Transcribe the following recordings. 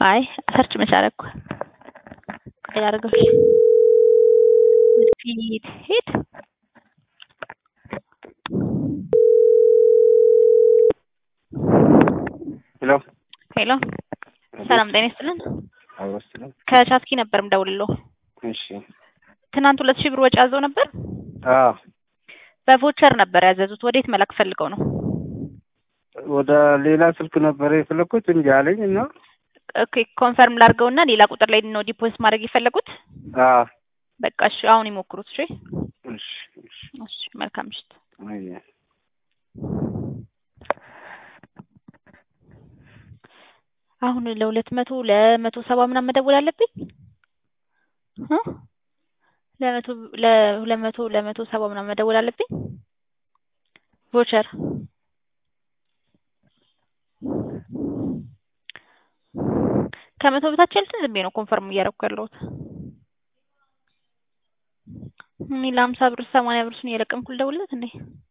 አይ ሰርች መች አደረኩ። ቆይ ላድርገው። ወደፊት ሂድ። ሄሎ ሄሎ ሰላም ጤና ይስጥልን። አውረስልኝ። ከቻትኪ ነበር የምደውልልዎ። እሺ ትናንት ሁለት ሺህ ብር ወጪ አዘው ነበር። አዎ በቮቸር ነበር ያዘዙት። ወዴት መላክ ፈልገው ነው? ወደ ሌላ ስልክ ነበር የፈለኩት እንጂ አለኝ እና ኦኬ ኮንፈርም ላድርገውና ሌላ ቁጥር ላይ ነው ዲፖዚት ማድረግ የፈለጉት። አዎ በቃ እሺ አሁን ይሞክሩት። እሺ እሺ እሺ እሺ መልካም ምሽት። አይ አሁን ለሁለት መቶ ለመቶ ሰባ ምናምን መደወል አለብኝ እ ለመቶ ለሁለት መቶ ለመቶ ሰባ ምናምን መደወል አለብኝ። ቮቸር ከመቶ በታች ያሉትን ዝም ብዬ ነው ኮንፈርም እያደረኩ ያለሁት። እኔ ለሀምሳ ብር ሰማንያ ብር እሱን እየለቀምኩ ልደውልለት እንዴ?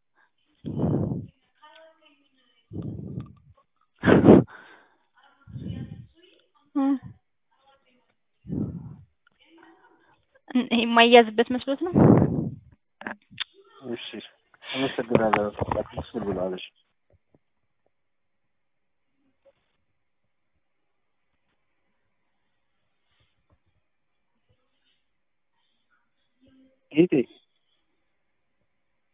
የማይያዝበት መስሎት ነው። እሺ አመሰግናለሁ። አክስ ብላለች። ጌጤ